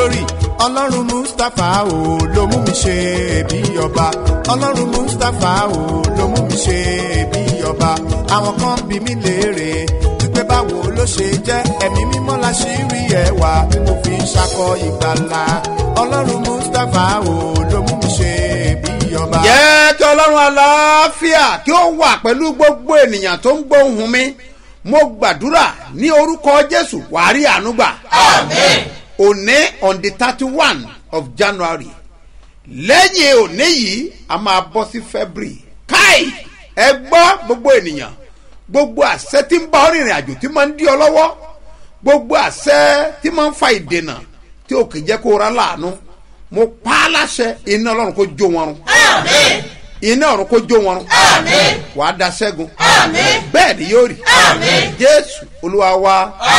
glory ọlọ́run mustapha o ló mú mi ṣe bí ọba ọlọ́run mustapha o ló mú mi ṣe bí ọba àwọn kan bí mi léèrè wípé báwo ló ṣe jẹ́ ẹ̀mí mímọ́ la ṣì rí ẹwà tí mo fi ń ṣakọ ìgbàlà ọlọ́run mustapha o ló mú mi ṣe bí ọba. jẹ́ kí ọlọ́run aláfíà kí ó wà pẹ̀lú gbogbo ènìyàn tó ń gbóhùn mi mo gbàdúrà ní orúkọ jésù wàá rí àánú gbà. òní on the thirty one of january lẹ́yìn òní yìí a máa bọ́ sí february káì ẹ gbọ́ gbogbo ènìyàn gbogbo àṣẹ tí ń bá ọ rìnrìn àjò tí máa ń dí ọ lọ́wọ́ gbogbo àṣẹ tí máa ń fa ìdènà tí ò kì í jẹ́ kó ra láàánú mo pa á láṣẹ iná ọlọ́run kó jó wọn run iná ọ̀run kó jó wọn run wàá da ṣẹ́gun bẹ́ẹ̀ ni yóò rí jésù olúwa wa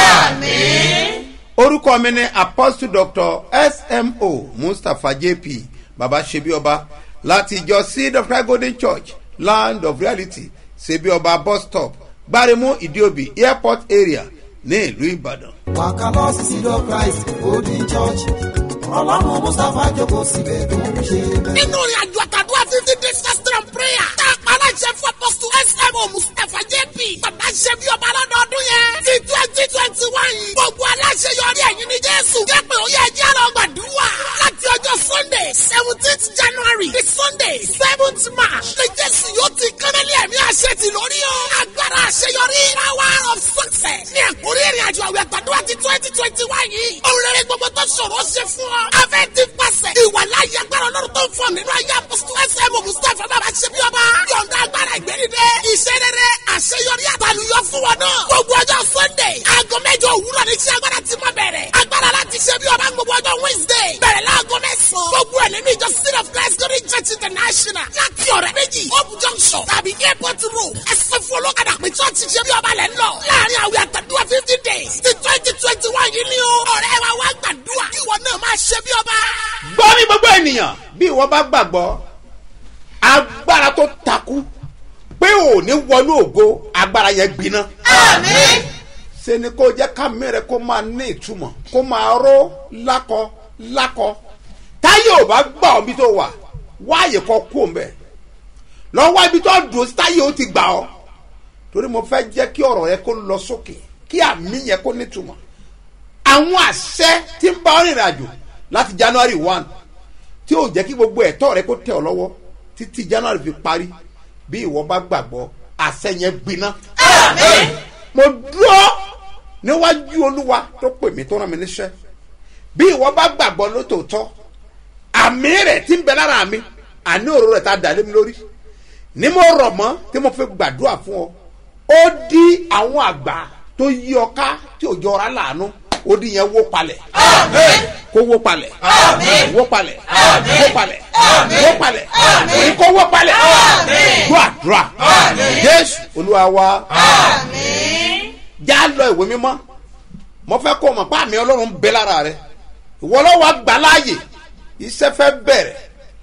orúkọ mi ni apostle doctor smo mustapha jp baba sebioba láti ìjọ seed of christ golden church land of reality sebioba bus stop gbaremu ìdíòbí airport area ní ìlú ìbàdàn. wàkàlọ́ sísídọ̀ christ golden church ọlọ́run mustapha jókòó síbẹ̀ tó ń ṣe bẹ́ẹ̀. nínú ìrìn àjò àtàdúrà fifty days fasting and prayer tá a pa aláṣẹ fún apọ́sù smo mustapha jp bàbá ṣe bí ọba lọ́dọọdún yẹn ti twenty twenty one yìí gbogbo aláṣẹ yọrí ẹ̀yìn ní jésù jẹ́ pé ó yẹ ẹjẹ́ lọ gbàdúrà láti ọjọ́ sunday seventeenth january di sunday seventh march ní jésù yóò ti kánálí ẹ̀mí àṣẹ ti lórí o agbára àṣeyọrí power of success ní ẹ̀kúrí ìrìn àjò àwẹ̀ àtàdúrà ti twenty twenty one yìí òun rere gbogbo tó ṣòro ṣe fún ọ afẹ́ ti pàṣẹ ìwà láyé agbára ọlọ́run tó ń fọ nínú ayé apọ́sítù ẹsẹ̀ mọ̀ mustapha bàbá ṣe bí ọba yọ̀ǹda agbára ìgbẹ́nidẹ iṣẹ́ rere àṣeyọrí àtàlùyọ fún wọn náà gbogbo ọjọ́ sunday aago mẹ́jọ òwúrọ̀ ní iṣẹ́ agbára ti máa bẹ̀rẹ̀ agbára láti ṣe bí ọba gbogbo ọjọ́ wednesday bẹ̀rẹ̀ láago mẹ́sàn-án gbogbo ẹ̀ nínú ìjọ city of christ glory church international láti ọ̀rẹ́ méjì hope junction tàbí airport road ẹsẹ̀ fún olókàdá pé church ṣe bí ọba lẹ́ ń lọ láàrin àwẹ̀ àtàdúrà fifty days ti twenty twenty one yìí ni o ọ̀rẹ́ wa wá gbàdúrà kí ìwọ náà máa ṣe bí ọba. gbọ́ mi gbogbo ènìyàn bí ìwọ bá gbàgbọ́ agbára tó takú pé ò ní wọnú ògo agbára yẹn gbiná. ṣe ni kó jẹ́ kámi rẹ kó máa ní ìtumọ̀ kó máa ró lákọ lákọ táyé ò bá gbà ọ́ bí tó wà wáyé kọ́ kú òun bẹ́ẹ̀ lọ́wọ́ ibi tó dùn sí táyé ó ti gbà ọ́ torí mo fẹ́ jẹ́ kí ọ̀rọ̀ yẹn kó lọ sókè kí àmì yẹn kó nítumọ̀ àwọn àṣẹ tí ń bá ọ rìnrìn àjò láti january one tí yóò jẹ́ kí gbogbo ẹ̀tọ́ rẹ kó tẹ̀ ọ́ lọ́wọ́ títí january fi parí bí ìwọ bá gbàgbọ́ àṣẹ yẹn gbiná. mo dúró níwájú olúwa tó pè mí tó rán mi níṣẹ́ bí ìwọ bá gbàgbọ́ lótòótọ́ àmì rẹ̀ tí ń bẹ lára mi àní òró rẹ̀ tá a dà lé mi lórí ni mo rọ̀ mọ́ tí mo fi gbàdúrà fún ọ ó dí àwọn àgbà tó yí ọ ká tí ò jọra láàánú ó dín yẹn wó palẹ̀. kó wó palẹ̀. wó palẹ̀. wó palẹ̀. wó palẹ̀. òní kó wó palẹ̀. gbọ́ àdúrà. jésù olúwa wa. já lọ ìwé mímọ́ mo fẹ́ kó o mọ̀ pé àmì ọlọ́run bẹ lára rẹ ìwọ lọ́wọ́ gbà láàyè iṣẹ́ fẹ́ bẹ̀rẹ̀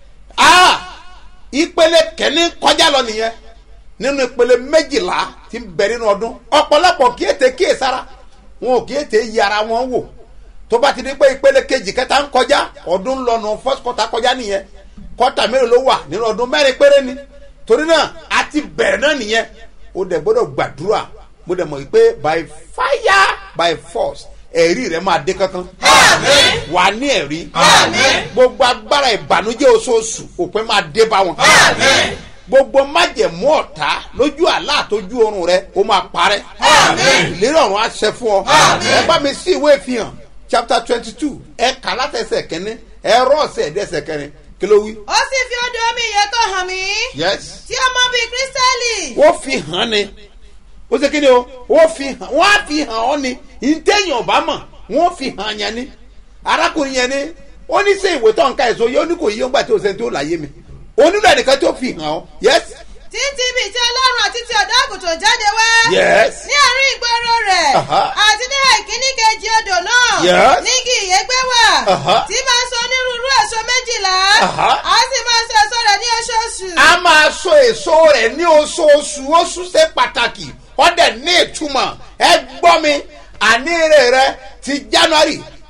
ìpele kẹ́ni kọjá lọ nìyẹn nínú ìpele méjìlá ti ń bẹ nínú ọdún ọ̀pọ̀lọpọ̀ kí ètè kíyè sára wọn ò kí ètè yí ara wọn wò tó bá ti di pé ìpele kejì kẹta ń kọjá ọdún lọnà first quarter kọjá nìyẹn quarter mélòó ló wà nínú ọdún mẹ́rin péré ni torí náà a ti bẹ̀rẹ̀ náà nìyẹn o dẹ̀ gbọ́dọ̀ gbàdúrà mo dẹ̀ mọ̀ pé by fire by force ẹ̀rí rẹ̀ máa dé kankan wà ní ẹ̀rí gbogbo agbára ìbànújẹ́ oṣooṣù òpin máa dé bá wọn gbogbo májẹ̀mú ọ̀tá lójú àlá àtọ́jú oorun rẹ ó máa parẹ́ ìlérí ọ̀run á ṣẹ fún ọ ẹ bá mi sí ìwé ìfihàn chapter twenty two ẹ kà látẹsẹ̀ kẹ́ni ẹ rọ́ ọ̀sẹ̀ ẹ̀dẹ́sẹ̀ kẹrin kí ló wí. ó sì fi odò omi ìyè kan hàn mí. yes. tí ọmọ bíi kírísítẹ́lì. ó fi hàn ni ó ṣe kí ni o ó fi hàn wọ́n á fi hàn ọ́ ni ìtẹ̀yìn ọ̀bá mọ̀ wọ́n fi hàn yẹn ni arákùnrin yẹn ni ó ní sẹ́ ìwé tó ń ka èso yìí ó ní kò yí ó ń gbà tí ó ṣe tó láyé mi onílò ẹnìkan tó fi hàn ọ́ yes. títí bíi tí ọlọ́run àti ti ọ̀dọ́ àgùntàn jáde wá. yes. ní àárín ìgboro rẹ̀. Aha. àti ní àìkíní kejì odò náà. Yes. nígi ìyẹ́gbẹ́ wà. Aha. tí máa sọ onírúurú èso méjìlá. Aha. a sì máa sọ èso rẹ̀ ní oṣooṣù. a máa so èso rẹ̀ ní oṣooṣù oṣù ṣe pàtàkì ọ̀dẹ̀ ní ìtumọ̀ ẹ gbọ́ mi àníire rẹ ti january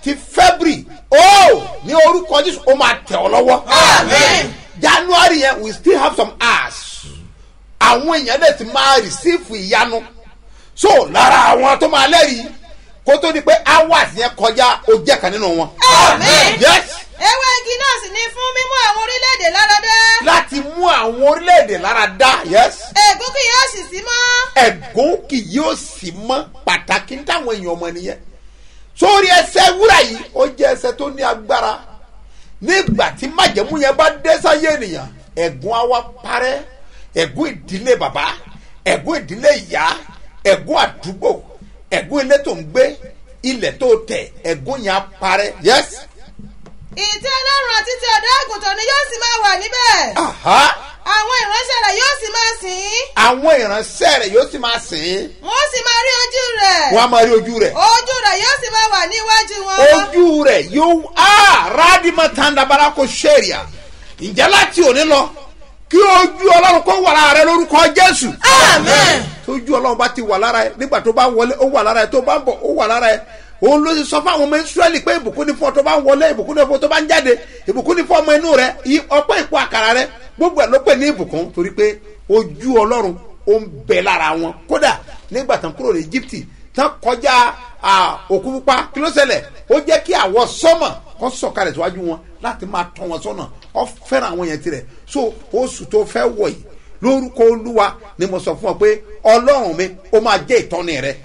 ti february ó ní orúkọ jésù ó máa tẹ̀ ọ́ lọ́wọ́ january yẹn we still have some hours àwọn èèyàn lè ti máa receive ìyanu so lára àwọn tó máa lẹ́rìí kó tó di pé hours yẹn kọjá ó jẹ́ kan nínú wọn. Àmín. yes ewé igi náà sì ní fún mímú àwọn orílẹ̀-èdè láradá. láti mú àwọn orílẹ̀-èdè lára dá yes ègún kì yóò sì sí mọ́. ẹ̀gún kì yóò sì mọ́ pàtàkì táwọn èèyàn ọmọ nìyẹn sórí ẹsẹ̀ wúrà yìí ó jẹ́ ẹsẹ̀ tó ní agbára nígbà tí májẹ̀mú yẹn bá dé sáyé ènìyàn ẹ̀gún á wá parẹ́ ẹ̀gún ìdílé bàbá ẹ̀gún ìdílé ìyá ẹ̀gún àdúgbò ẹ̀gún ilé tó ń gbé ilẹ̀ tó tẹ̀ ẹ̀gún yẹn á parẹ́ yes ìtẹ́ ọlọ́run àti ti ọ̀dọ́ àgùntàn ni yóò sì máa wà níbẹ̀. aha àwọn ìránṣẹ́ rẹ̀ yóò sì máa sìn ín. àwọn ìránṣẹ́ rẹ̀ yóò sì máa sìn ín wọ́n sì máa rí ojú rẹ̀. wọ́n á máa rí ojú rẹ̀ ojú rẹ̀ yóò sì máa wà ní iwájú wọn. ojú rẹ̀ yóò á rádìmọ̀ tàǹdàbàrà kò ṣèrìà ǹjẹ́ láti òní lọ kí ojú ọlọ́run kó wà lára rẹ lórúkọ jésù. Àmín. tójú ọlọ́run bá ti wà lára ẹ nígbà tó bá wọlé ó wà lára ẹ tó bá ń bọ̀ ó wà lára ẹ òun ló ti sọ fún àwọn ọmọ israẹli pé ìbùkún ní fún ọ tó bá ń wọlé ìbùkún ní fún ọ tó bá ń jáde ìbùkún ní fún ọmọ inú rẹ i- ọpẹ́ ìpò àkàrà rẹ gbogbo ẹ ló pè ní ìbùkún torí pé ojú ọlọ́run ó ń bẹ lára wọn kódà nígbà tán kúrò ní egypt tán kọjá à, òkú pupa kí ló ṣẹlẹ̀ ó jẹ́ kí àwọ̀ sọ́mọ̀ kọ́ sọ̀kalẹ̀ síwájú wọn láti máa tọ́ wọn sọ́nà ọ fẹ́ràn àwọn yẹn tirẹ̀ so oṣù tó fẹ́ wọ̀ yìí lórúkọ olúwa ni mo sọ fún ọ pé ọlọ́run mi ó máa jẹ́ ìtọ́ni rẹ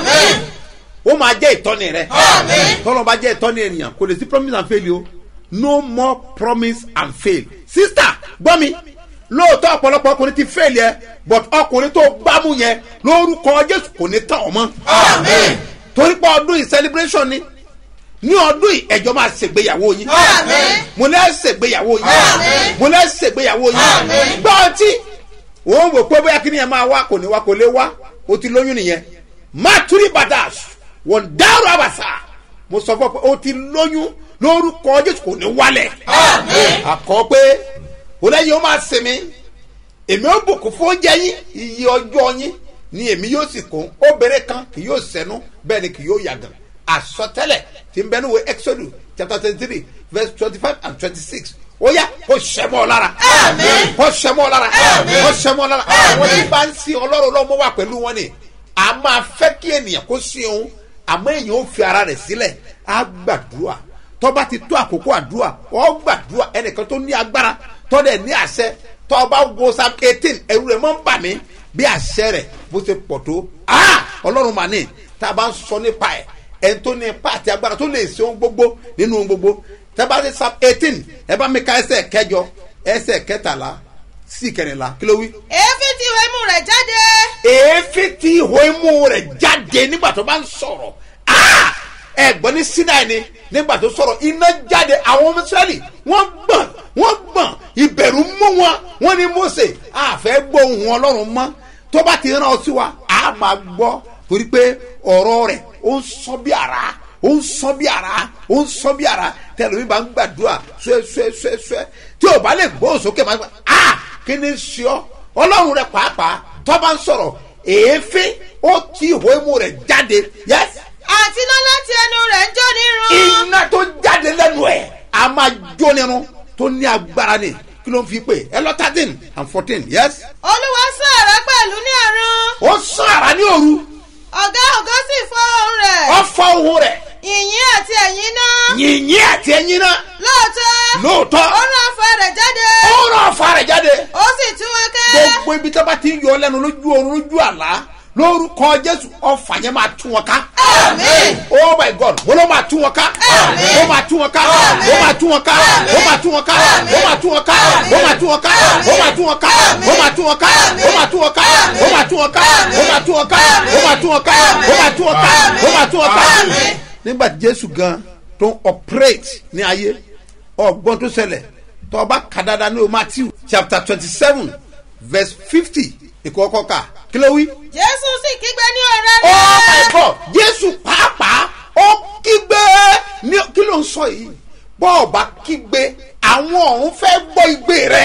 ó máa jẹ́ ìtọ́ni rẹ tọ́lọ́ bá jẹ́ ìtọ́ni ènìyàn kò lè sí promise and fail o no more promise and fail sister gbọ́ mi lóòótọ́ ọ̀pọ̀lọpọ̀ ọkùnrin ti fail yẹ but ọkùnrin tó gbámú yẹn lórúkọ jésù kò ní tàn ọ́ mọ́ torí pé ọdún yìí celebration ni ní ọdún yìí ẹjọ́ máa ṣègbéyàwó yín Àmín. mo lẹ́ ṣègbéyàwó yín Àmín. mo lẹ́ ṣègbéyàwó yín Àmín. gbọ́ ọtí òun wò pé bóyá kí ni ẹ máa wá kò ní wá kò lè wá o ti lóyún nìyẹn maturi badas wọn dárò àbàṣà mo sọ fún ọ pé o ti lóyún lórúkọ jésù kò ní wálẹ̀ àkọ́ pé o lẹ́yìn o máa sinmi èmi ó bùkún fún oúnjẹ yín iye ọjọ́ yín ni èmi yóò sì kún obìnrin kan kì yóò sẹ́nu bẹ́ẹ̀ ni kì yóò yàgàn àsọtẹ́lẹ̀ tí ń bẹ́ẹ̀ níwèé exodus chapter twenty three verse twenty five and twenty six ó yá kó sẹ́mọ́ ọ lára Àmín. kó sẹ́mọ́ ọ lára Àmín. kó sẹ́mọ́ ọ lára àwọn tí bá ń sin ọlọ́run lọ́mọ wà pẹ̀lú wọn ni a máa fẹ́ kí ènìyàn kó sin òun àmọ́ èèyàn ó fi ara rẹ̀ sílẹ̀ á gbàdúrà tọ́ba ti tó àkókò àdúrà ọ́ gbàdúrà ẹnìkan tó ní agbára tọ́dẹ̀ ní àṣẹ tọ́ba wo sam eighteen ẹ̀rù rẹ̀ máa ń bà mí bí àṣẹ rẹ̀ bó ṣe pọ̀ tó ah ọlọ́run mà ní tá a bá ń sọ nípa ẹ̀ ẹni tó ní ipa àti agbára tó lè ṣe ohun gbogbo nínú ohun gbogbo tẹ́bá ti sam eighteen ẹ bá mi ka ẹsẹ̀ kẹjọ ẹsẹ̀ kẹtàlá sí kẹrìnlá kí ló wí èéfín tí ìwé imú rẹ̀ jáde. èéfín tí ihò imú rẹ̀ jáde nígbà tó bá ń sọ̀rọ̀ Ah! ẹ̀gbọ́n ní sinai ni nígbà tó sọ̀rọ̀ iná jáde àwọn ọmọ israẹli wọ́n gbọ̀n wọ́n gbọ̀n ìbẹ̀rù mú wọn wọ́n ní mose àfẹ́ gbóhùn ọlọ́run mọ́ tó bá ti rán ọ sí wa a máa gbọ́ torí pé ọ̀rọ̀ rẹ̀ ó ń sọ bí ara ó ń sọ bí ara ó ń sọ bí ara tẹlifí bá ń gbàdúrà ṣẹ́ṣẹ́ṣẹ́ tí o bá lè gbóhùn sókè máa gbà á kí ni ṣe ọ ọlọ́run rẹ pàápàá tó bá ń sọ̀rọ̀ èéfín ó ti ìhó imú rẹ̀ jáde yẹ́sì àti iná láti ẹnu rẹ̀ ń jó nírun. iná tó jáde lẹ́nu ẹ̀ a máa jó nínú tó ní agbára ni kí ló ń fi pè ẹ lọ thirteen and fourteen yes. olúwa sán àrá pẹ̀lú ní ọ̀run. ó sán ara ní òru ọ̀gá ọ̀gá sì fọ́ ohùn rẹ̀. ó fọ ohun rẹ̀ yìnyín àti ẹ̀yìn náà. yìnyín àti ẹyin náà lóòótọ́. lóòótọ́ ó rán afọ rẹ̀ jáde. ó rán ọ̀fà rẹ̀ jáde ó sì tú wọn ká. gbogbo ibi tó bá ti ń yọ lẹ́nu lójú oorun lójú àlá lórúkọ jésù ọ̀fà yẹn máa tú wọn ká. Àmín. oh my god mo ló máa tú wọn ká Àmín. ó máa tú wọn ká ó máa tú wọn ká ó máa tú wọn ká ó máa tú wọn ká ó máa tú wọn ká ó máa tú wọn ká ó máa tú wọn ká ó máa tú wọn ká ó máa tú wọn ká ó máa tú wọn ká ó máa tú wọn ká ó máa tú wọn ká ó máa tú wọn ká. Àmín. nígbà tí jésù gan tó ń operate ní ayé ọgbọ́n tó ṣẹlẹ̀ tó ọba kàdáda ní o matthew chapter twenty seven verse fifty ìkọ́kọ́ ká kí ló wí jésù sì kígbe ní ọ̀rẹ́ oh my rẹ̀. god jésù pàápàá ó kígbe ní kí ló ń sọ yìí bọ́ọ̀bà kígbe àwọn ọ̀run fẹ́ gbọ́ igbe rẹ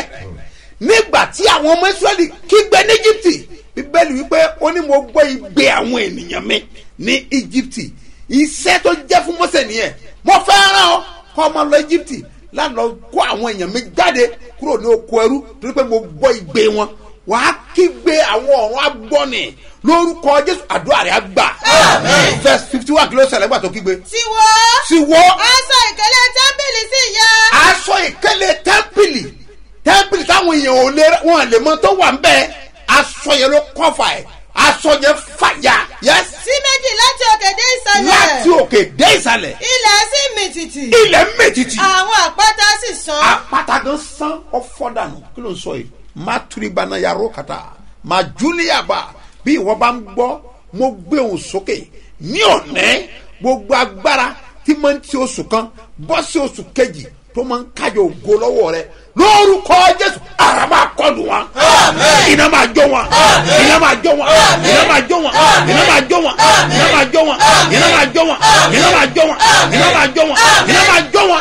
nígbà tí àwọn ọmọ israẹli kígbe ní íjíbítì bíbélì wípé ó ní mo gbọ́ igbe àwọn ènìyàn mi ní íjíbítì iṣẹ́ tó jẹ́ fún mọ́sẹ̀ nìyẹn mo fẹ́ rán ọ kọ́ ọmọ lọ íjíbítì láti lọ kó àwọn èèyàn mi jáde kúrò ní oko ẹrú torí pé mo gbọ́ igbe wọn wàá kígbe àwọn ọ̀run agbọ́nì lórúkọ jésù àdúrà rẹ̀ á gbà verse fifty one kìló ṣẹlẹ̀ gbà tó kígbe tí wọ́ sí wọ́ aṣọ ìkẹlẹ tẹ́ḿpìlì sì ya aṣọ ìkẹlẹ tẹ́ḿpìlì tẹ́ḿpìlì táwọn èèyàn ò lè wọn lè mọ tó wà ń bẹ́ẹ̀ aṣọ yẹn ló kọ́fà ẹ̀ aṣọ yẹn fàyà yẹs sí méjì láti òkè dé ìsàlẹ̀ láti òkè dé ìsàlẹ̀ ilẹ̀ sì mì tìtì ilẹ̀ méjìjì àwọn àpáta sì sán apáta gan san ọfọ dànù kí ló ń sọ yìí má turibana yàrá kàtà má júlíàbà bí ìwọ bá ń gbọ́ mo gbé òun sókè ní ọ̀nẹ́ gbogbo agbára tí máa ń ti oṣù kan bọ́ sí oṣù kejì tó máa ń kájọ ògo lọ́wọ́ rẹ lórúkọ jésù ara máa kọlù wọn iná máa jó wọn iná máa jó wọn iná máa jó wọn iná máa jó wọn iná máa jó wọn iná máa jó wọn iná máa jó wọn iná máa jó wọn iná máa jó wọn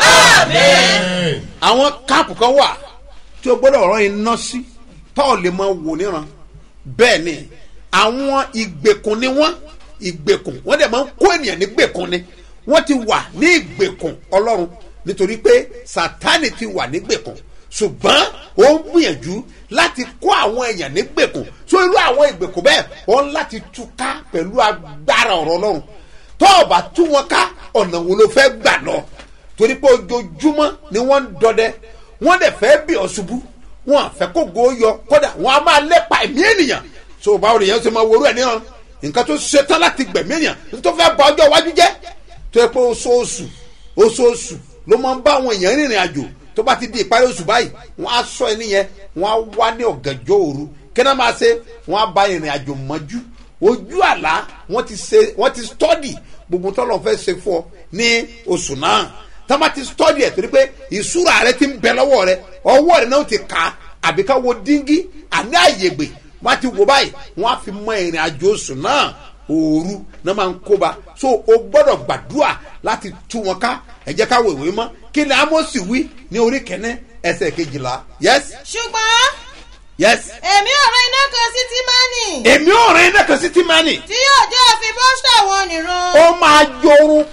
àwọn káàpù kan wà tí o gbọ́dọ̀ rán iná sí tọ́ lè máa wò níran bẹ́ẹ̀ ni àwọn ìgbèkùn ni wọ́n ìgbèkùn wọ́n dẹ̀ máa ń kó ènìyàn ní gbèkùn ni wọ́n ti wà ní ìgbèkùn ọlọ́run nítorí pé sátánì ti wà ní gbèkùn ṣùgbọ́n ó ń gbìyànjú láti kó àwọn èèyàn ní gbèkùn so irú àwọn ìgbèkùn bẹ́ẹ̀ wọ́n láti túká pẹ̀lú agbára ọ̀rọ̀ ọlọ́run tó o bá tú wọn ká ọ̀nà wo ló fẹ́ gbà lọ torí pé ojoojúmọ́ ni wọ́n ń dọdẹ wọ́n dẹ̀ fẹ́ bí ọ ṣubú wọn àfẹ́ kó go yọ kódà wọn a máa lépa ẹ̀mí ènìyàn tó o bá rí yẹn ṣe máa worú ẹ̀ níran nǹkan tó ṣetán láti gbẹ̀mí ènìyàn tó fẹ́ ba ọjọ́ iwájú jẹ́ tó yẹ pé oṣooṣù oṣooṣù ló máa ń bá àwọn èèyàn rìnrìn àjò tó bá ti di ìparí oṣù báyìí wọn á sọ ẹni yẹn wọn á wá ní ọ̀gànjọ́ òru kí náà máa ṣe wọn á bá ìrìn àjò mọ́jú ojú àlá wọn ti ṣe wọn ti stọ́dì gbogbo tọ́lọ̀ fẹ́ ṣe fún ọ ní oṣù náà tọ́ba ti stọ́dì ẹ̀ torí pé ìṣúra rẹ ti ń bẹ lọ́wọ́ rẹ ọwọ́ rẹ náà ti kà á àbí ká wo díngí àní àyègbè wọ́n á ti wò báyìí wọ́n á fi mọ ìrìn àjò oṣù náà òru náà máa ń kóba so o gbọ́dọ̀ gbàdúrà láti tú wọn ká ẹ jẹ́ ká wèwé mọ́ kí ni amosi wí ní orí kẹ́ní ẹsẹ̀ kejìlá yes ṣùgbọ́n yes èmi ọ̀rọ̀ iná kan sí tímánì èmi ò rìn iná kan sí tímánì tí yóò jẹ́ òfin bọ́ṣà wọn nìran ó máa jorun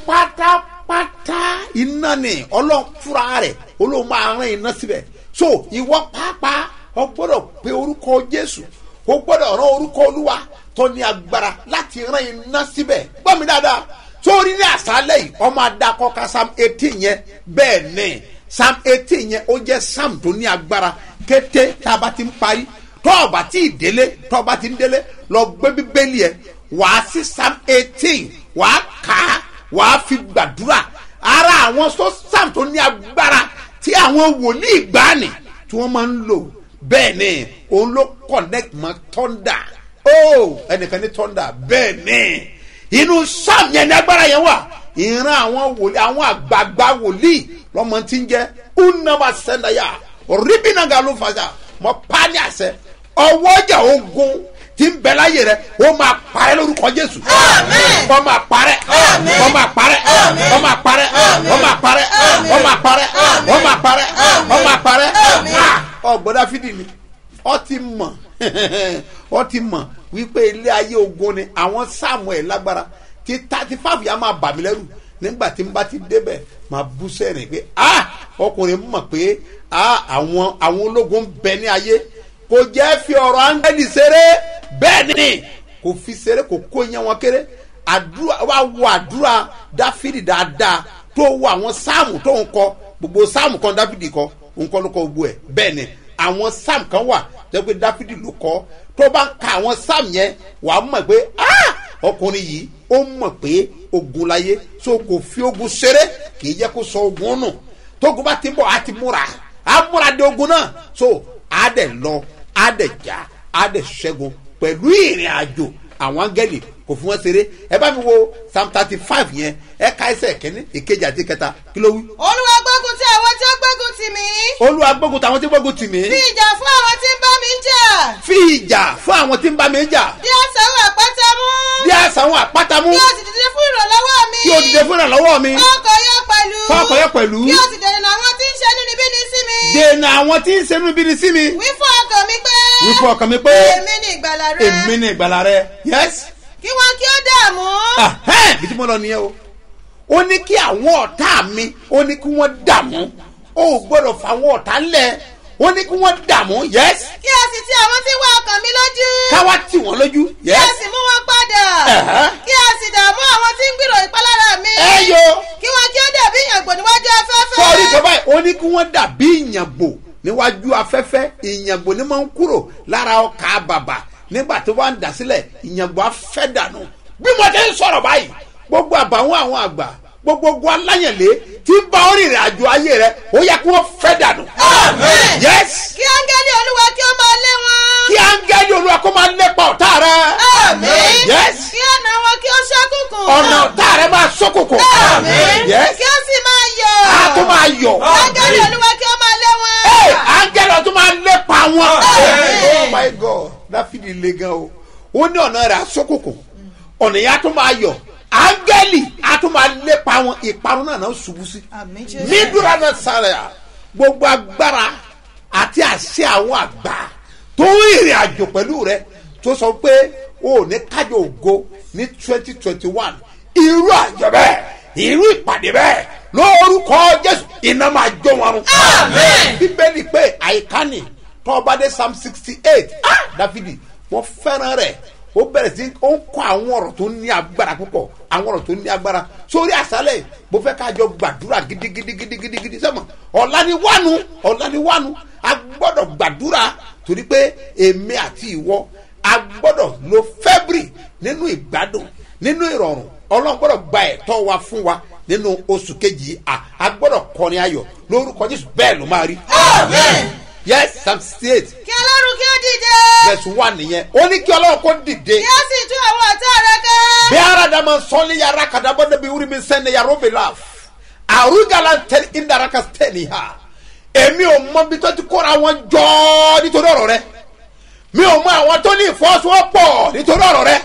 pátápátá iná ni ọlọ́run fúra rẹ̀ olóhùn máa rán iná síbẹ̀ so ìwọ pàápàá o gbọ́dọ̀ pe orúkọ jésù o gbọ́dọ̀ rán orúkọ olúwa tó ní agbára láti rán iná síbẹ̀ gbọ́ mi dáadáa sórí ní àṣálẹ̀ yìí ọmọ adakọ ka psalm eighteen yẹn bẹ́ẹ̀ ni psalm eighteen yẹn ó jẹ́ psalm tó ní agbára kété tá a bá ti ń parí tọ́ ọba tí ì délé tọ́ ọba tí ń délé lọ gbé bíbélì ẹ̀ wàá sí psalm eighteen wàá kà á wàá fi gbàdúrà ara àwọn tó psalm tó ní agbára tí àwọn wòlíì gbani tí wọ́n máa ń lò bẹ́ẹ̀ ni òun ló connect mọ́ thunder oh ẹnìkan ní thunder bẹ́ẹ̀ ni inú psalm yẹn ní agbára yẹn wà ìran àwọn wòlíì àwọn àgbààgbà wòlíì lọ́mọ tí ń jẹ́ unama sẹ́ńdáyà ribinaga ló fàjà mọ́ pani àṣẹ ọwọ́jà ogun tí ń bẹ láyé rẹ ó máa parẹ́ lórúkọ jésù ó máa parẹ́ ó máa parẹ́ ó máa parẹ́ ó máa parẹ́ ó máa parẹ́ ó máa parẹ́ ó máa parẹ́ ọgbọ́dá fídì ni ọ ti mọ̀ ọ ti mọ̀ wípé ilé ayé ogun ni àwọn samuel lágbára tí thirty five yà máa bà mí lẹ́rù nígbà tí n bá ti débẹ̀ máa bú sẹ́rìn pé ah ọkùnrin mọ̀ pé ah àwọn àwọn ológun ń bẹ ní ayé kò jẹ́ fi ọ̀rọ̀ áńgẹ́lì ṣeré bẹ́ẹ̀ ni kò fi ṣeré kò kó yẹn wọn kéré àdúrà wà wọ àdúrà dáfídì dáadáa tó wọ àwọn sáàmù tó ń kọ gbogbo sáàmù kan dáfídì kọ ń kọ́ ló kọ gbogbo ẹ̀ bẹ́ẹ̀ ni àwọn sáàmù kan wà tó yẹ pé dáfídì ló kọ́ tó bá ń ka àwọn sáàmù yẹn wàá mọ̀ pé ah ọkùnrin yìí ó mọ̀ pé ogun láyé so kò fi ogun ṣeré kì í jẹ́ kó sọ ogun nù tógun bá ti ń bọ̀ á ti múra á múra de ogun náà so á dẹ̀ lọ á dẹ̀ já á dẹ̀ ṣẹ́gun pẹ̀lú ìrìn àjò àwọn áńgẹ́lì kò fún wọn ṣeré ẹ bá mi wo psalm thirty five yẹn ẹ ká ẹsẹ̀ kẹ́ni ìkejì àti kẹta kí ló wí. olúwa gbógun ti àwọn tí ó gbógun tì mí olúwa gbógun tàwọn tí gbógun tì mí fi ìjà fún àwọn tí ń bá mi jà fi ìjà fún àwọn tí ń bá mi jà bí àṣàwọ̀ àpáta mú bí àṣà àwọn àpáta mú kí o sì dìde fún ìrànlọ́wọ́ mi kí o dìde fún ìrànlọ́wọ́ mi ọkọ̀ yọ pẹ̀lú fọ́ọ̀kọ̀ yẹ pẹ̀lú kí o sì dènà àwọn tí ń ṣe nínú sí mi dènà àwọn tí ń ṣenú bí ni sí mi wí fún ọkàn mi pé wí fún ọkàn mi pé èmi ni ìgbàlà rẹ èmi ni ìgbàlà rẹ yes kí wọn kí ó dààmú ahẹ́n bí tí mo lọ nìyẹn o ó ní kí àwọn ọ̀tá mi ó ní kí wọ́n dààmú ó gbọ́dọ̀ fà àwọn ọ̀tá lẹ̀ ó ní kí wọ́n dààmú yes kí a sì ti àwọn tí wá ọkàn mi lójú. káwá tì wọ́n lójú kí a yes sì mú wọn padà. Ẹ̀hẹ́. kí a sì dààmú àwọn tí ń gbìrò ìpalára mi. ẹ yo kí wọn kí ó dàbí ìyàngbò níwájú afẹ́fẹ́. sọ́ọ́rí tó báyìí ó ní kí wọ́n dàbí ìyàngbò níwájú afẹ́fẹ́ ìyàngbò ní máa ń kúrò lára ọkà bàbà nígbà tó bá ń dà sílẹ̀ ìyàngbò afẹ́ dànù bí mo ti ń sọ̀rọ̀ báyìí gbogbo àbàwọ́n àwọn àgbà gbogbo ogun aláyànlé tí ń bá orí ìrìn àjò ayé rẹ ó yẹ kí wọ́n fẹ́ dànù. Amen. yes kí áńgẹ́lì olúwa kí ó máa lé wọn. kí áńgẹ́lì olúwa kó máa lépa ọ̀tá rẹ. Àmín. yes kí ọ̀nà wọn kí ó ṣókùnkùn. ọ̀nà ọ̀tá rẹ máa ṣókòkò. Àmín. yes kí ó sì máa yọ̀. a tó máa yọ̀. áńgẹ́lì olúwa kí ó máa lé wọn. Hey, áńgẹ́lì ọtún máa lépa wọn. Àmín. oh my god dáfídì le gan o ó ní ọ̀nà rẹ̀ àsókòkò ọ̀nà yẹn á tún máa yọ̀ áńgẹ́lì á tún máa lépa wọn ìparun náà náà ṣubú sí. Àmín Jésù. nídúrà náà sáré à gbogbo agbára àti àṣẹ àwọn àgbà tó ń rìnrìn àjò pẹ̀lú rẹ tó sọ pé o ò ní kájọ ògo ní twenty twenty one irú àjọ bẹ́ẹ̀ irú ìpàdé bẹ́ẹ̀ lórúkọ jésù iná máa jó wọn run. Àmín. bíbélì pé àyíká ni tọ́ba dé psalm sixty eight ah dáfídì wọ́n fẹ́ràn rẹ̀ ó bẹ̀rẹ̀ sí ó ń kọ́ àwọn ọ̀rọ̀ tó ní agbára púpọ̀ àwọn ọ̀rọ̀ tó ní agbára sórí àṣálẹ̀ mo fẹ́ ká jọ gbàdúrà gidigidigidigidi sẹ́mọ̀ ọ̀la ni wánu ọ̀la ni wánu a gbọ́dọ̀ gbàdúrà torí pé èmi àti ìwọ a gbọ́dọ̀ lo february nínú ìgbádùn nínú ìrọ̀rùn ọlọ́run gbọ́dọ̀ gba ẹ̀tọ́ wa fún wa nínú oṣù kejì a a gbọ́dọ̀ kọrin ayọ̀ lórúkọ jésù bẹ́ẹ̀ ló máa rí. Àmín. yes psalm sixty eight kí ọlọ́run kí ó dìde. verse one nìyẹn ó ní kí ọlọ́run kó dìde kí ó sì tú àwọn ọ̀tá rẹ ká. bí aradama sọ́ni yàrá kadabọ́ débi wúri mi sẹ́ni yàrá òbí la àrùgàlà tẹ̀lé ìdaraka tẹ̀lé ha èmi ò mọ bí tó ti kóra wọn jọ nítorí ọ̀rọ̀ rẹ mi ò mọ àwọn tó ní ìfọwọ́sowọ́pọ̀ nítorí ọ̀rọ̀ rẹ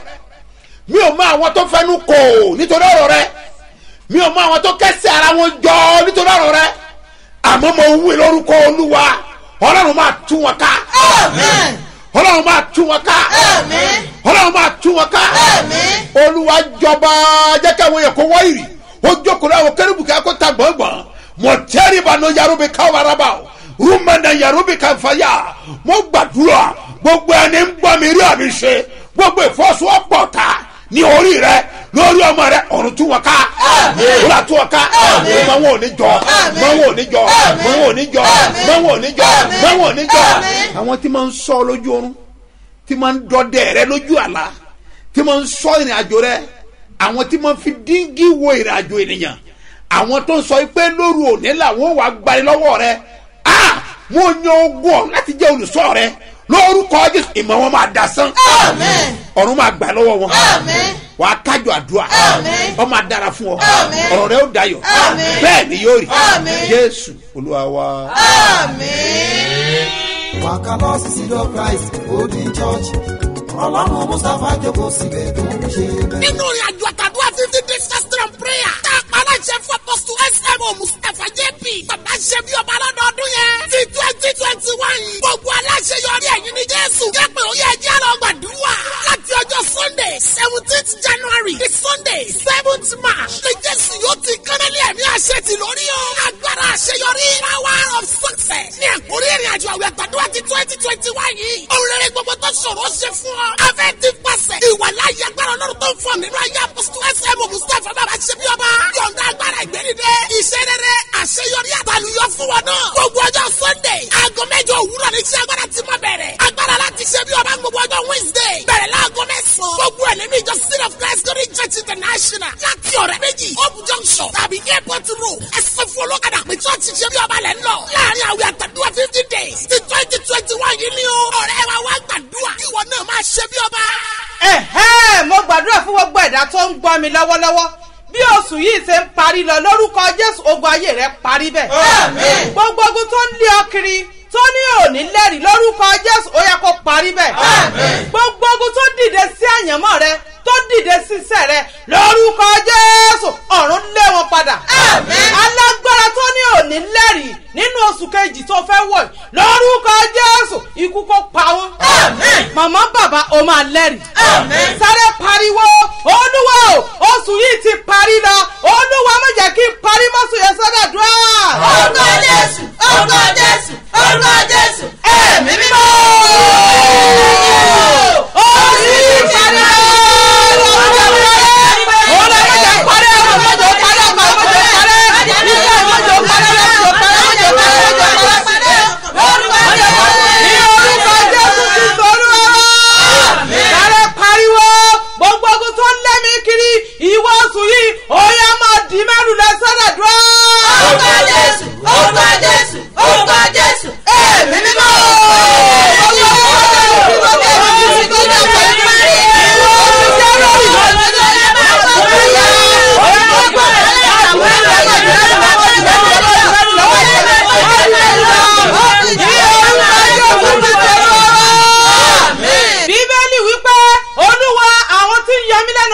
mi ò mọ àwọn tó fẹnu kò nítorí ọ̀rọ̀ rẹ mi ò mọ àwọn tó kẹsẹ̀ ara wọn jọ nítorí ọ̀rọ̀ rẹ àmọ́ mo wí lórúkọ olúwa ọlọ́run máa tú wọn ká Àmín. ọlọ́run máa tú wọn ká Àmín. ọlọ́run máa tú wọn ká Àmín. olúwa jọba jẹ́ káwọn yẹn kó wọ́ ìrì ó jókòó láwọn kérébù kí a kó ta gbọ̀ngbọ̀n mọ̀ tẹ́rì bá nọ yàrá bí káwọn araba o rúmọ̀nà yàrá bí ká fàyà mo gbàdúrà gbogbo ẹni ń gbọ́ mi rí àmì ṣe gbogbo ìfọ́sowọ́pọ̀ ta ní orí rẹ lórí ọmọ rẹ ọ̀run tú wọn ká wúrà tú wọn ká mọ wọn ò ní jọ mọ wọn ò ní jọ mọ wọn ò ní jọ mọ wọn ò ní jọ mọ wọn ò ní jọ àwọn tí máa ń sọ lójú oorun tí máa ń dọdẹ rẹ lójú àlá tí máa ń sọ ìrìn àjò rẹ àwọn tí máa ń fi díngí wo ìrìn àjò ènìyàn àwọn tó ń sọ pé lóru òní làwọn wà gbani lọ́wọ́ rẹ a mo yan ogun ọ̀run láti jẹ́ olùsọ rẹ lórúkọ jésù ìmọ̀ wọn máa dasán Àmín. ọ̀run máa gbà lọ́wọ́ wọn Àmín. wàá kájọ àdúrà Àmín. ọ máa dára fún ọ Àmín. ọ̀rọ̀ rẹ ó dayọ̀ Àmín. bẹ́ẹ̀ ni yóò rí Àmín. jésù olúwa wa. Àmín. wàkà lọ sí sídọ̀ christ golden church ọlọ́run mustapha jókòó síbẹ̀ tó ń ṣe bẹ́ẹ̀. nínú ìrìn àjò àtàdúrà fifty days fasting and prayer tá a pa aláṣẹ fún apọ́sítù smo mustapha jp bàbá ṣe bí ọba lọ́dọọdún yẹn ti twenty twenty one gbogbo aláṣẹ yọrí ẹ̀yìn ní jésù jẹ́pẹ̀ ó yẹ ẹjẹ́ lọ gbàdúrà láti ọjọ́ sunday seventeenth january di sunday seventh march ní jésù yóò ti kánálí ẹ̀mí àṣẹ ti lórí o agbára àṣeyọrí power of success ní àkórí ìrìn àjò àwẹ̀ àtàdúrà ti twenty twenty one yìí òun rere gbogbo tó ṣòro ṣe fún ọ afẹ́ ti pàṣẹ ìwà láyé agbára ọlọ́run tó ń fọ nínú ayé apọ́sítù ẹsẹ̀mù mustapha bàbá ṣe bí ọba yọ̀ǹda agbára ìgbẹ́nidẹ́ iṣẹ́ rere àṣeyọrí àtàlùyọ fún wọn náà gbogbo ọjọ́ sunday aago mẹ́jọ òwúrọ̀ ní iṣẹ́ agbára ti máa bẹ̀rẹ̀ agbára láti ṣe bí ọba gbogbo ọjọ́ wednesday bẹ̀rẹ̀ láago mẹ́sàn-án gbogbo ẹ̀ nínú ìjọ city of christ glory church international láti ọ̀rẹ́ méjì hope junction tàbí airport road ẹsẹ̀ fún olókàdá pé church ṣe bí ọba lẹ̀ ń lọ láàrin àwẹ̀ àtàdúrà fifty days ti twenty twenty one yìí ni o ọ̀rẹ́ wa wá gbàdúrà ìwọ náà máa ṣe bí ọba. ẹ̀hẹ́ mo gbàdúrà fún gbogbo ẹ̀dá tó ń gbọ́ mi lọ́wọ́lọ́wọ́ bí oṣù yìí ṣe ń parí lọ lórúkọ jésù ogun ayé rẹ parí bẹ́ẹ̀. Àmín. gbogbo ogun tó ń lé ọ kiri tó ní òní lẹ́rìí lórúkọ jésù ó yẹ kó parí bẹ́ẹ̀. Àmín. gbogbo ogun tó dìde sí àyànmọ́ rẹ tó dìde sí iṣẹ́ rẹ lórúkọ jésù ọ̀run lé wọn padà. Àmín. alágbára tó ní òní lẹ́rìí nínú oṣù kejì tó fẹ́ wọ̀ yìí, lórúkọ jésù ikú kó pa wọn. Àmín. màmá bàbá o máa lẹ́rìí. Àmín. sáré pariwo olúwa o oṣù yìí ti parí lọ olúwa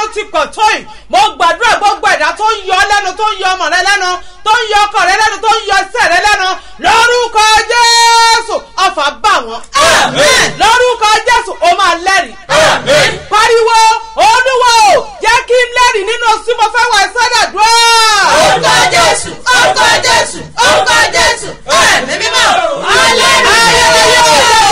ló ti pọ̀ tó yìí mo gbàdúrà gbogbo ẹ̀dá tó ń yọ ọ́ lẹ́nu tó ń yọ ọmọ rẹ lẹ́nu tó ń yọ ọkọ rẹ lẹ́nu tó ń yọ iṣẹ́ rẹ lẹ́nu lórúkọ jésù ọfà bá wọn. lórúkọ jésù ó máa lẹ́rìí. pariwo olúwo jẹ́ kí n lẹ́rìí nínú oṣù mo fẹ́ wà sọ́dọ̀dúrà. orúkọ jésù orúkọ jésù orúkọ jésù ẹ̀mí mímọ́ alẹ́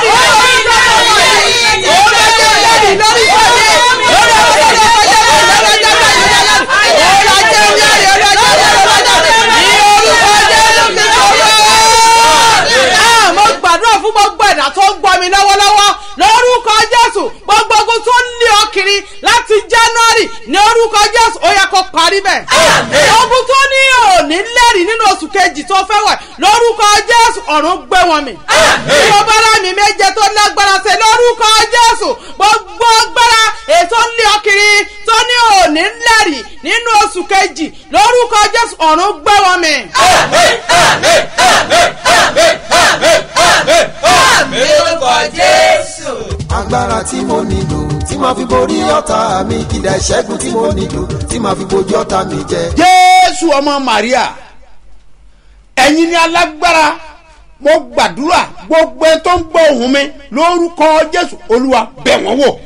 mo gbàdúrà fún gbogbo ẹ̀dá tó ń gbọ́ mi lọ́wọ́lọ́wọ́ lórúkọ jésù gbogbo ogun tó ń lé ọ kiri láti january ní orúkọ jésù ó yẹ kó parí bẹ́ẹ̀. ogun tó ní òní lẹ́rìí nínú oṣù kejì tó fẹ́ wẹ̀ lórúkọ jésù ọ̀run gbé wọn mi. bí o bá rà mí méje tó lágbára ṣe lórúkọ jésù gbogbo agbára ètò ń lé ọ kiri tó ní òní lẹ́rìí nínú oṣù kejì lórúkọ jésù ọ̀run gbé wọn mi. agbára tí mo nílò tí màá fi borí ọ̀tá mi ìdá ìṣẹ́gun tí mo nílò tí màá fi bojú ọ̀tá mi jẹ. jésù ọmọ maria ẹ̀yin ni alágbára mo gbàdúrà gbogbo ẹ tó ń gbọ́ ohùn mi lórúkọ jésù olúwa bẹ̀ wọ́n wò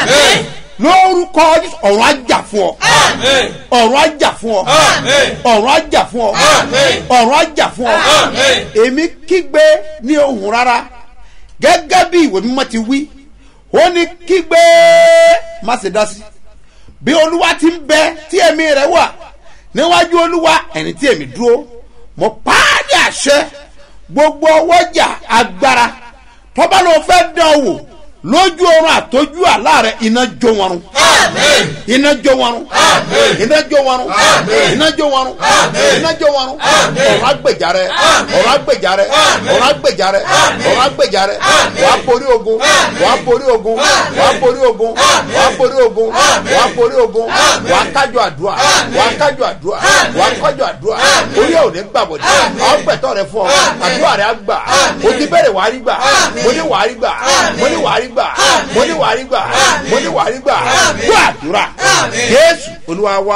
lórúkọ jésù ọ̀run àjà fún ọ ọ̀run àjà fún ọ ọ̀run àjà fún ọ ọ̀run àjà fún ọ èmi kígbe ní ohùn rárá gẹ́gẹ́ bí ìwé mímọ́ ti wí ó ní kígbe má ṣe dá sí bí olúwa ti ń bẹ tí ẹ̀mí rẹ̀ wà níwájú olúwa ẹni tí èmi dúró mo pàdé àṣẹ gbogbo ọwọ́jà agbára tọ́ba ló fẹ́ dán o wò lójú oorun àtọ́jú àlá rẹ̀ iná jó wọn run iná jó wọn run iná jó wọn run iná jó wọn run iná jó wọn run ọ̀rọ̀ agbèjà rẹ̀ ọ̀rọ̀ agbèjà rẹ̀ ọ̀rọ̀ agbèjà rẹ̀ ọ̀rọ̀ agbèjà rẹ̀ wàá borí ogun wàá borí ogun wàá borí ogun wàá borí ogun wàá borí ogun wàá kájọ àdúrà wàá kájọ àdúrà wàá kájọ àdúrà orí ẹ̀ ò ní gbàbọ̀dé àwọn gbẹ̀tọ̀ rẹ̀ fún ọ àdúrà rẹ̀ á gbà o ti bẹ̀rẹ̀ wàá rí gbà mo ní wàá rí gbà mo ní wàá rí gbà mo ní wàá rí gbà mo ní wàá rí gbà gbọ́ àdúrà jésù olúwa wá.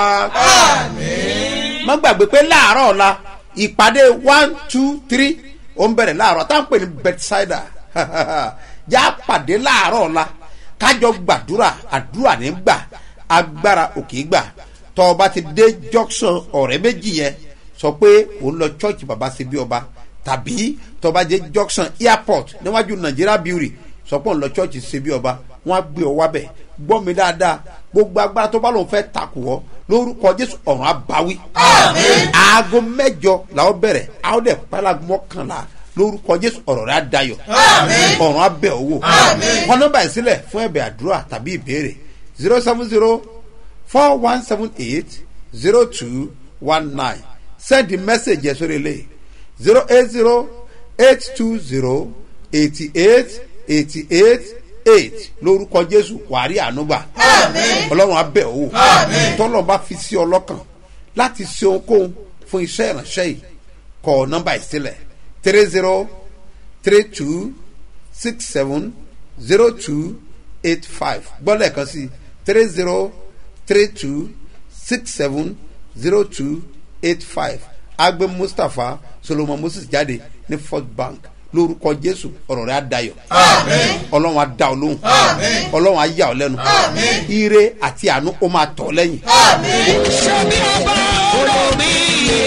má gbàgbé pé láàárọ̀ ọ̀la ìpàdé one two three ó ń bẹ̀rẹ̀ láàárọ̀ tá à ń pè ní bedside já pàdé láàárọ̀ ọ̀la kájọ gbàdúrà àdúrà ní gbà agbára òkè gbà tọ́ ọba ti dé junction ọ̀rẹ́ méjì yẹn sọ pé òun lọ church baba ṣe bí ọba tàbí tọba dé junction airport níwájú nigeria brewery sọ pé òun lọ church ṣe bí ọba wọn á gbé ọ wábẹ̀ gbọ́ mi dáadáa gbogbo agbára tó bá lòun fẹ́ takò ọ lórúkọ jésù ọ̀run abáwí. aago mẹ́jọ làwọn bẹ̀rẹ̀ àwọn dẹ̀ pálá mọ́kànlá lórúkọ jésù ọ̀rọ̀ rẹ̀ á dayọ̀ ọ̀run abẹ́ owó wọn nọ́mbà yìí sílẹ̀ fún ẹ̀bẹ̀ àdúrà tàbí ìbéèrè zero seven zero four one seven eight zero two one nine send the message yẹn sórí ilé zero eight zero eight two zero eighty eight eighty eight eight lórúkọ jésù wàrí ànúgbà ọlọ́run abẹ́ owó tọ́lọ́ bá fi sí ọlọ́kàn láti ṣe ohunkóhun fún iṣẹ́ ìránṣẹ́ yìí kọ nọ́mbà ìsílẹ̀ three zero three two six seven zero two eight five gbọ́dọ̀ kan sí three zero three two six seven zero two eight five agbe mustapha solomon moses jáde ní first bank lórúkọ jésù ọ̀rọ̀ rẹ̀ á dayọ̀ ọlọ́run á da ọ lóhùn ọlọ́run á yà ọ lẹ́nu ire àti àánú ó máa tọ̀ lẹ́yìn. ṣebí ọba olómi iye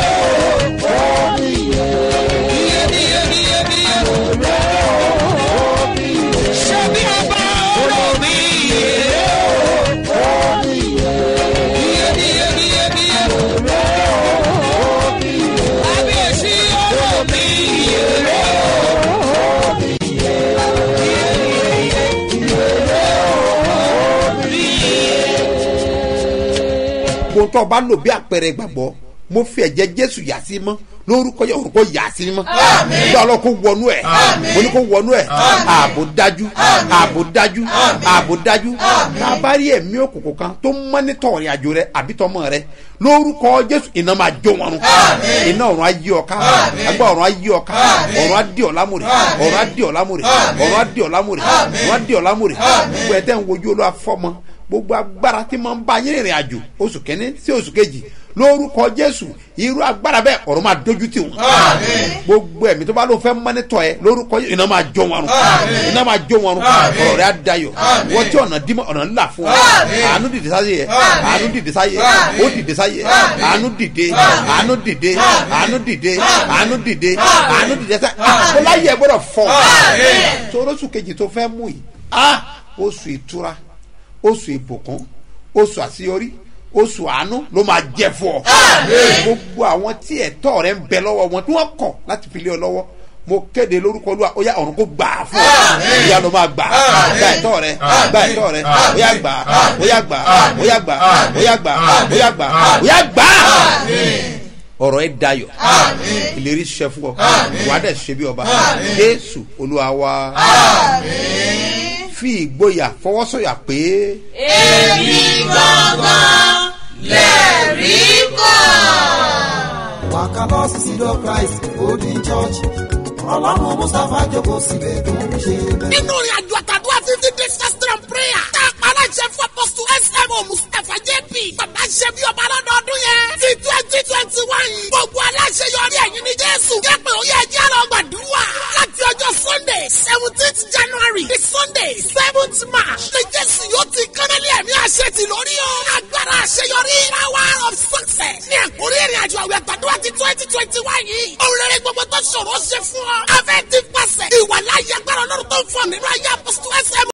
iye iye iye ṣebí ọba olómi iye iye iye iye iye kábíyèsí olómi iye. gbogbo tó o bá lò bí àpẹẹrẹ ìgbàgbọ́ mo fi ẹ̀jẹ̀ jésù yà sí mọ́ lórúkọ yẹ orúkọ yà sí mọ́ bí ọlọ́ kó wọnú ẹ̀ mo ní kó wọnú ẹ̀ ààbò dájú ààbò dájú ààbò dájú tá a bá rí ẹ̀mí òkùnkùn kan tó mọ́nítọ̀ ìrìn àjò rẹ àbí tọmọ rẹ lórúkọ jésù iná máa jó wọn run iná ọ̀run á yí ọ ká agbá ọ̀run á yí ọ ká ọ̀run á dì ọ lámùrè ọ̀run á dì ọ lámùrè ọ̀run á dì ọ lámùrè ọ̀run á dì ọ lámùrè gbogbo ẹ̀ tẹ́ ń wojú olú afọ́mọ gbogbo agbára tí máa ń bá yín rìnrìn àjò oṣù kẹ́ni sí oṣù kejì lórúkọ jésù irú agbára bẹ́ẹ̀ ọ̀rọ̀ máa dojú tì wọ́n gbogbo ẹ̀mí tó bá ló fẹ́ mọ́nítọ̀ ẹ lórúkọ jésù iná máa jó wọn rùn iná máa jó wọn rùn ọ̀rọ̀ rẹ̀ á dayọ̀ wọ́n tí ọ̀nà dímọ̀ ọ̀nà ńlá fún ọ àánú dìde sáyé yẹ àánú dìde sáyé ó dìde sáyé àánú dìde àánú dìde àánú dìde àánú dìde àánú dìde sáyé kó láyé ẹ gbọ́dọ̀ fọ́ torósù kejì tó fẹ́ mú yìí ah oṣù ìtura oṣù ìbùkún oṣù àṣeyọrí oṣù àánú ló máa jẹ fún ọ. gbogbo àwọn tí ẹ̀tọ́ rẹ ń bẹ lọ́wọ́ wọn tí wọ́n kọ̀ láti fi lé ọ lọ́wọ́ mo kéde lórúkọ olúwa ó yá ọ̀run kó gbà á fún ọ ìyá ló máa gbà gba ẹ̀tọ́ rẹ gba ẹ̀tọ́ rẹ ó yá gbà ó yá gbà ó yá gbà ó yá gbà ó yá gbà ó yá gbà ọ̀rọ̀ ẹ dayọ̀ ìlérí ṣiṣẹ́ fún ọ wàá dẹ̀ ṣe bí ọba jésù olúwa wa fi ìgboyà fọwọ́sọ̀yà pé. èmi gangan lẹ́rìí kan. wàkàlọ́ sísídọ̀ christ golden church ọlọ́run mustapha jókòó síbẹ̀ tó ń ṣe bẹ́ẹ̀. nínú ìrìn àjò àtàdúrà fifty days fasting and prayer tá a pa aláṣẹ fún apọ́sù smo mustapha jp bàbá ṣe bí ọba lọ́dọọdún yẹn ti twenty twenty one yìí gbogbo aláṣẹ yọrí ẹ̀yìn ní jésù jẹ́ pé ó yẹ ẹjẹ́ lọ gbàdúrà láti ọjọ́ sunday seventeenth january di sunday seventh march ní jésù yóò ti kánálí ẹ̀mí àṣẹ ti lórí o agbára àṣeyọrí power of success ní ẹ̀kúrí ìrìn àjò àwẹ̀ àtàdúrà ti twenty twenty one yìí òun rere gbogbo tó ṣòro ṣe fún ọ afẹ́ ti pàṣẹ ìwà láyé agbára ọlọ́run tó ń fọ nínú ayé apọ́sù sm